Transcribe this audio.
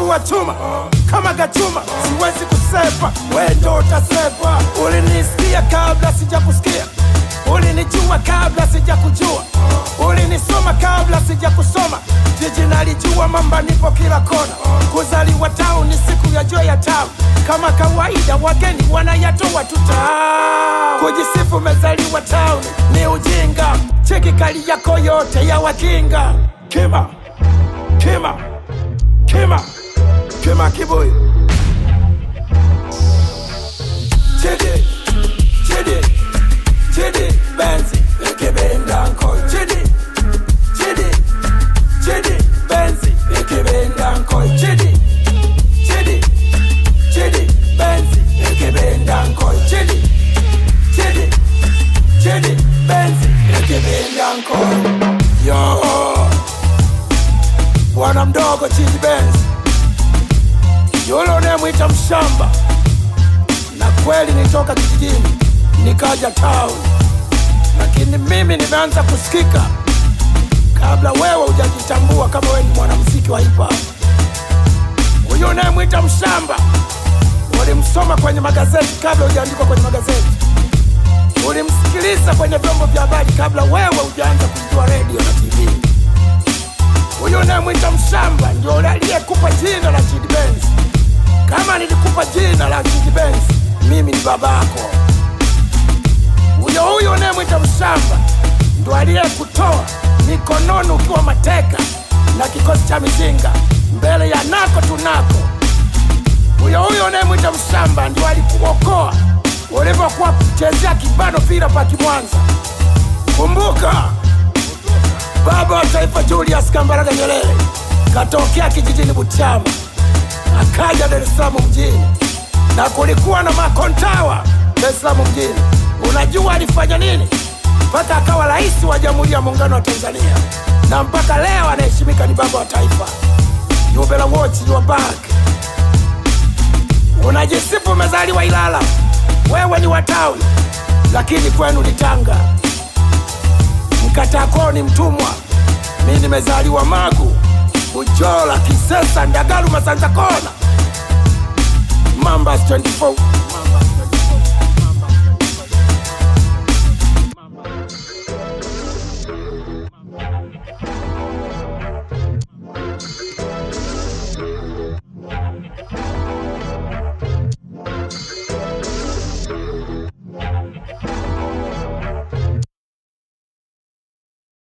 wa chuma kama gachuma, siwezi kusepa, we ndo utasepa. Ulinisikia kabla sijakusikia, ulinijua kabla sijakujua, ulinisoma kabla sijakusoma. Jiji nalijua, mamba nipo kila kona. Kuzaliwa tao ni siku ya jua ya tao, kama kawaida wageni wanayatoa tutao. Kujisifu umezaliwa town ni ujinga, cheki kali yako yote ya wakinga. Kima kima kima kima kibuyu Chidi Chidi Chidi Benzi ikibenda nkoi Chidi Chidi Chidi Benzi ikibenda nkoi Chidi Chidi Chidi Benzi ikibenda nkoi Chidi Chidi Chidi Benzi ikibenda nkoi Yo Bwana mdogo Chidi Benzi yule unayemwita mshamba na kweli nitoka kijijini nikaja town, lakini mimi nimeanza kusikika kabla wewe hujajitambua kama wewe ni mwanamuziki wa hip hop. Huyu unayemwita mshamba ulimsoma kwenye magazeti kabla hujaandikwa kwenye magazeti, ulimsikiliza kwenye vyombo vya habari kabla wewe hujaanza kujua redio na TV. Huyu unayemwita mshamba ndio yule aliyekupa jina la Chidi Benz. Kama nilikupa jina la Chidi Benz, mimi ni babako. Huyo huyo unayemwita mshamba ndo aliyekutoa mikononi ukiwa mateka na kikosi cha mizinga mbele ya nako tunako. Huyo huyo unayemwita mshamba ndio alikuokoa ulivyokuwa kuchezea kibano vila pa Kimwanza. Kumbuka baba wa taifa Julius Kambarage Nyerere katokea kijijini Butiama akaja Dar es Salaam mjini, na kulikuwa na makontawa Dar es Salaam mjini. Unajua alifanya nini mpaka akawa rais wa Jamhuri ya Muungano wa Tanzania, na mpaka leo anaheshimika ni baba wa taifa. You better watch your back. Unajisifu umezaliwa Ilala, wewe ni wa tawi, lakini kwenu ni Tanga. Mkatakoo ni mtumwa, mi nimezaliwa Magu, Bujola, Kisesa, Ndagaru, Masanza Kona, Mambas 24